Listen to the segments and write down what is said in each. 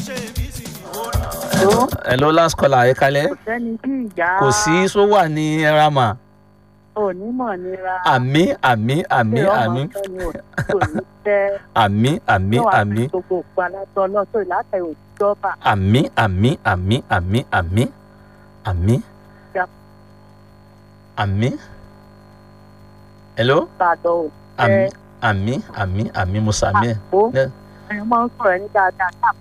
tó hello last caller ẹ kalẹ kò sẹ́ni bí ìjà kò sí sọ wà ní ẹrama onímọ̀ nira àmì àmì àmì ṣé ọmọ àmì ọ̀tọ̀ ni òtítọ́ ní tẹ́ àmì àmì yóò wá àmì fi gbogbo òpó alátọ́ ọlọ́tọ̀ ìlàtẹ̀ òtítọ́ bá àmì àmì àmì àmì àmì àmì Ja. àmì hello bàdọ̀ ò àmì tẹ́ àmì àmì àmì musami àpò Yeah. ẹ̀yin máa ń sọ̀rọ̀ ẹni dáadáa káàpọ̀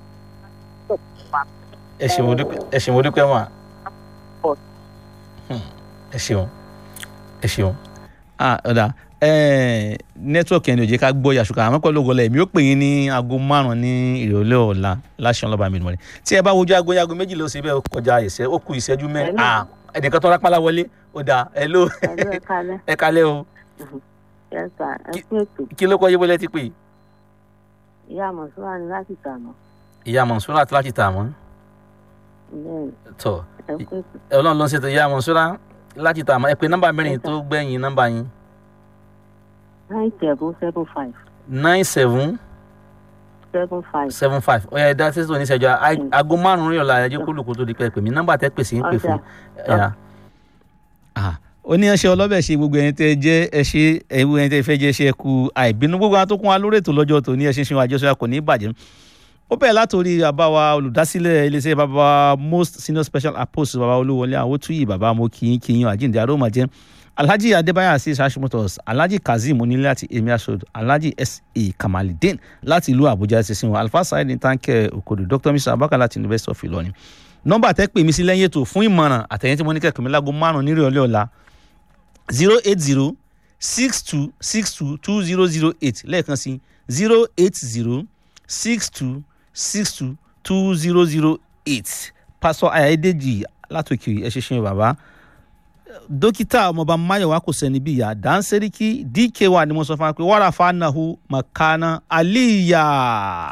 ẹ ṣeun dúpẹ́ ẹ ṣeun dúpẹ́ wọn. Pọ̀. ẹ ṣeun ẹ ṣeun. ah ọ̀dà nẹ́tíwọ̀kì ẹni ò jẹ́ ká gbọ́ yàṣùkà àmọ́ pẹ̀lú ògọ́lẹ̀ èmi ó pè yín ní aago márùn-ún ní ìrọ̀lẹ́ ọ̀la láṣẹ ọlọ́ba mi nìwọ̀n tí ẹ bá wojú aago yaago méjì ló ṣe bẹ́ẹ̀ ó kọjá ìṣẹ́ ó kù ìṣẹ́jú mẹ́rin Hello. ah ẹnìkan tó rápálá wọlé ó dà ẹ ló ẹ̀lú ẹ̀ka lẹ́ ẹ kalẹ́ o yẹ́sà ẹ kú ètò kí ló kọ́ yé bọ́lẹ́ ti pè ìyá àmọ̀sọ́wá ni láti tàmọ́ ìyá mọ̀nsúrà àti láti tà wọ́n bẹ́ẹ̀ tọ̀ ẹ kú ètò ọlọ́run ló ń ṣètò ìyá mọ̀nsúrà láti tà wọ́n ẹ pé nọ́mbà mẹ́rin tó gbẹ̀yìn nọ́mbà yín nine seven seven five nine seven seven five seven five ó yẹ dá títí tó ní ìṣẹ́jú a- aago márùn-ún rí ọ̀la ẹjọ́ kólùkù tó di pẹ́ pè mí nọ́mbà tẹ́ pèsè ń pè fún Ọjà. ẹ̀yà. ó ní ẹṣẹ ọlọ́bẹ̀ ṣe gbogbo ẹni tẹ́ jẹ́ ẹṣẹ ẹ̀wù ẹni tẹ́ fẹ́ jẹ́ ẹṣẹ ku àìbínú gbogbo àwọn tó kún wa lórí ètò lọ́jọ́ tó ní ẹṣin ṣe wájú ọṣọ kò ní bàjẹ́ ó bẹ̀rẹ̀ látòrí bàbá wa olùdásílẹ̀ iléeṣẹ́ bàbá wa most senior special apostle bàbá olúwọlé àwòtúyì bàbá mo kìín kìín àjíǹde arómàjẹ́ alhaji adébáyà asis hashimotos alhaji kazeem onílé àti emi asod alhaji sa kamalidin láti ìlú àbújá ṣẹṣin wọn alfa saheed ní táǹkẹ́ òkodò dr mr abaka láti university of ìlọrin nọ́mbà tẹ́ pè mí sí lẹ́yìn ètò fún ìmọ̀ràn àtẹ̀yìn tí mo ní kẹ́kọ̀ọ́ mi láago márùn-ún nírè ọlẹ́ ọ̀la zero eight zero six two six two two zero zero eight lẹ́ẹ̀kan sí zero eight zero six two six two two zero zero eight pásọ ayáyédèjì látòkè ẹ ṣe ṣe bàbá dókítà ọmọọba mayowa kò sẹni bí ìyá dáńsẹ́ríkì dk wa ni mo sọ fún wa pé wàrà fanahu makana aliya.